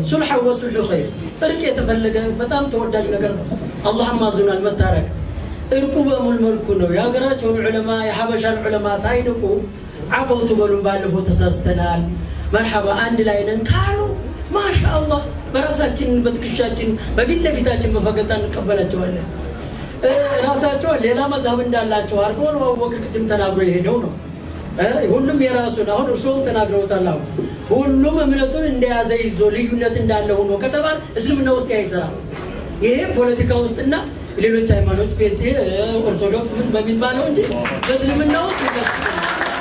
ሱልሐ ወሱልሑ ኸይር እርቅ የተፈለገ በጣም ተወዳጅ ነገር ነው። አላህም አዝኗል መታረቅ። እርቁ በሙሉ መልኩ ነው። የሀገራቸውን ዑለማ የሐበሻን ዑለማ ሳይንቁ አፈው ትበሉን ባለፈው ተሳስተናል፣ መርሐባ አንድ ላይ ነን ካሉ ማሻ አላህ በራሳችን በትከሻችን በፊት ለፊታችን በፈገግታ እንቀበላቸዋለን። እ፣ ራሳቸው ሌላ መዝሀብ እንዳላቸው አድርጎ ነው አቡበክር ቅድም ተናግሮ የሄደው ነው። እ፣ ሁሉም የራሱን አሁን እርስዎም ተናግረውታል። አሁን ሁሉም እምነቱን እንደያዘ ይዞ ልዩነት እንዳለ ሆኖ ከተባለ እስልምና ውስጥ አይሰራም። ይሄ ፖለቲካ ውስጥና ሌሎች ሃይማኖት ፔንቴ፣ እ፣ ኦርቶዶክስ ምን በሚባለው እንጂ በእስልምና ውስጥ ይቀጥላል።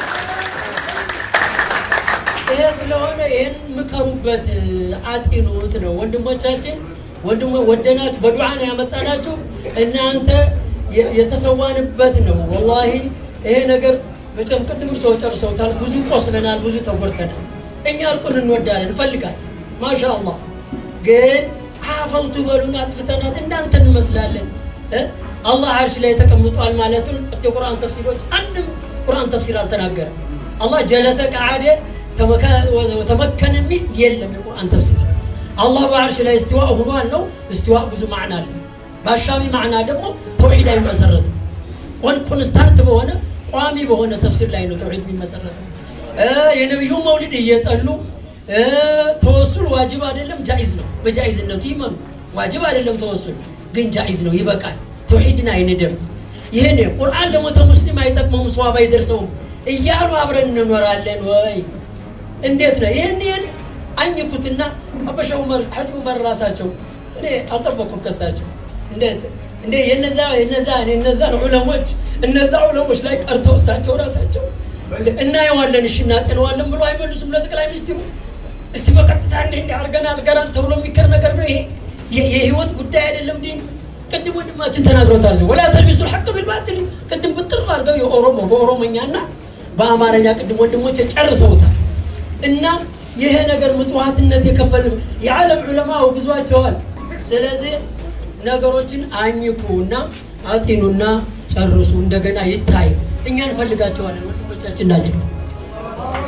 ይሄ ስለሆነ ይህን ምከሩበት፣ አጢኑት ነው ወንድሞቻችን። ወንድሞ ወደናችሁ በዱዓ ነው ያመጣናችሁ። እናንተ የ- የተሰዋንበት ነው። ወላሂ ይሄ ነገር መቼም ቅድም ሰው ጨርሰውታል። ብዙ ቆስለናል፣ ብዙ ተጎድተናል። እኛ እርቁን እንወዳለን፣ እንፈልጋለን። ማሻ አላህ ግን አፈውቱ በሉን አጥፍተናት እንዳንተ እንመስላለን እ? አላህ አርሽ ላይ ተቀምጧል ማለቱን የቁርአን ተፍሲሮች አንድም ቁርአን ተፍሲር አልተናገረም። አላህ ጀለሰ ቀዓደ ተመከነ የሚል የለም የቁርአን ተፍሲር። አላህ በአርሽ ላይ እስትዋ ሆኗል ነው። እስትዋ ብዙ ማዕና አለ። በአሻሚ ማዕና ደግሞ ተውሂድ አይመሰረትም። ኮን ኮንስታንት በሆነ ቋሚ በሆነ ተፍሲር ላይ ነው ተውሂድ የሚመሰረተው። እ የነቢዩ መውሊድ እየጠሉ እ ተወሱል ዋጅብ አይደለም ጃኢዝ ነው። በጃኢዝነቱ ይመኑ። ዋጅብ አይደለም ተወሱል ግን ጃኢዝ ነው፣ ይበቃል። ተውሂድን አይንደም። ይህን ቁርአን ለሞተ ሙስሊም አይጠቅመውም፣ ሰዋብ አይደርሰውም እያሉ አብረን እንኖራለን ወይ? እንዴት ነው? ይህን ይህን አኝኩትና አበሻ ዑመር ሐጂ ዑመር ራሳቸው እኔ አልጠበኩም ከሳቸው እንዴት እንዴ የነዛ የነዛ የነዛ ዑለሞች እነዛ ዑለሞች ላይ ቀርተው እሳቸው ራሳቸው እናየዋለን እሺ እናጤነዋለን ብሎ አይመልሱም ለጠቅላይ ሚኒስትሩ። እስቲ በቀጥታ እንዴ እንዲ አድርገናል ገራል ተብሎ የሚከር ነገር ነው ይሄ የ- የህይወት ጉዳይ አይደለም። ዲን ቅድም ወንድማችን ተናግሮታል። ወላ ተልቢሱ ልሐቅ ቢልባትል ቅድም ብጥር አድርገው የኦሮሞ በኦሮሞኛና በአማርኛ ቅድም ወንድሞች ጨርሰውታል። እና ይሄ ነገር ምጽዋትነት የከፈል የዓለም ዑለማ ብዙቸዋል። ስለዚህ ነገሮችን አኝኩ እና አጢኑና ጨርሱ። እንደገና ይታይ። እኛ እንፈልጋቸዋለን፣ ወንድሞቻችን ናቸው።